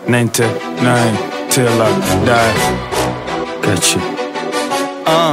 99 till I die. Got you. Uh.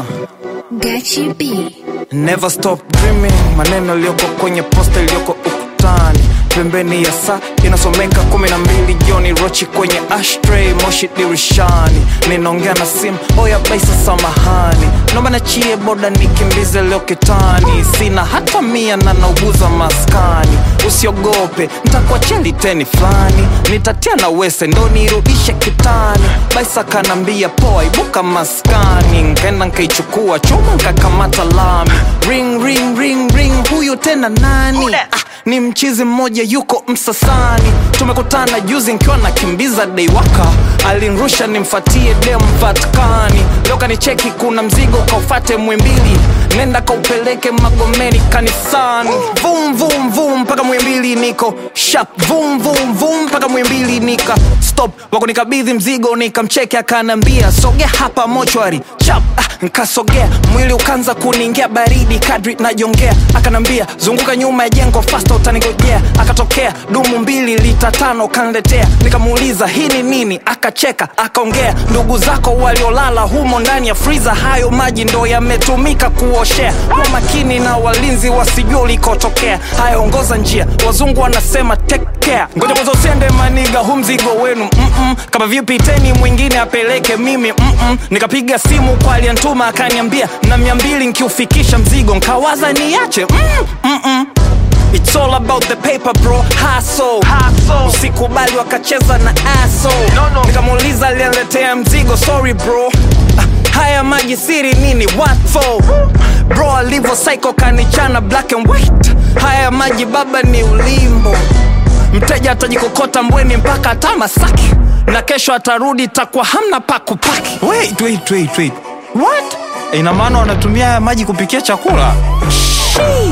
Gachi B. Never stop dreaming, maneno yaliyoko kwenye posta iliyoko ukutani, pembeni ya saa inasomeka kumi na mbili jioni, rochi kwenye ashtray, moshi dirishani, ninaongea na simu, oya baisa, samahani, naomba nachie boda nikimbize leo kitani, sina hata mia na nauguza maskani, usiogope ntakuachia liteni fulani, nitatia na wese ndo nirudishe kitani, baisa kanambia poa, ibuka maskani, nkaenda nkaichukua chuma nkakamata lami, ring ring ring ring, huyu tena nani? Ah, ni mchizi mmoja yuko Msasani, tumekutana juzi nkiwa nakimbiza deiwaka, alinrusha nimfatie dem Vatikani, leo kanicheki kuna mzigo kaufate Mwimbili, nenda kaupeleke Magomeni kanisani, vum vum vum mpaka Mwimbili niko sharp, vum vum vum mpaka Mwimbili nika stop, wako nikabidhi mzigo nikamcheki, akanambia sogea hapa mochwari chap, ah, nkasogea mwili ukaanza kuniingia baridi kadri najongea, akanambia zunguka nyuma ya jengo fasta utanigojea, akatokea dumu mbili lita tano kanletea, nikamuuliza hii ni nini, akacheka akaongea, ndugu zako waliolala humo ndani ya friza, hayo maji ndo yametumika kuoshea, kwa makini na walinzi wasijua ulikotokea, haya ongoza njia, wazungu wanasema take care, ngoja kwanza usiende maniga, hu mzigo wenu mm-mm. kama vipi teni mwingine apeleke mimi mm-mm. nikapiga simu kwa aliyantuma akaniambia na mia mbili nkiufikisha mzigo nkawaza niache mm, mm-mm. It's all about the paper bro, hustle. Usikubali wakacheza na aso no, no. Nikamuuliza aliyeletea mzigo, sorry bro Ah, haya maji siri nini, what for? Bro alivyo psycho kanichana black and white, haya maji baba ni ulimbo mteja atajikokota mbweni mpaka hata Masaki na kesho atarudi takuwa hamna pa kupaki. Wait, wait, wait, wait. What? Ina maana wanatumia haya maji kupikia chakula? Shii.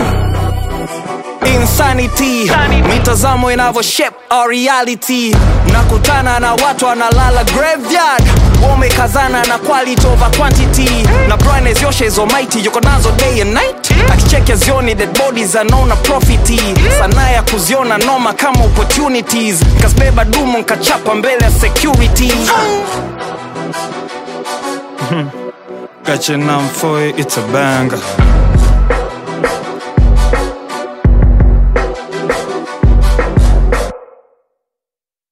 Insanity, mitazamo inavyo shape our reality. Nakutana na watu wanalala graveyard, wamekazana na quality over quantity, na brightness yoshe is almighty, yuko nazo day and night, akicheke zioni dead bodies anaona profiti, sanaa ya kuziona noma kama opportunities, nkazibeba dumu nkachapa mbele ya security. Got your number for it, it's a banger.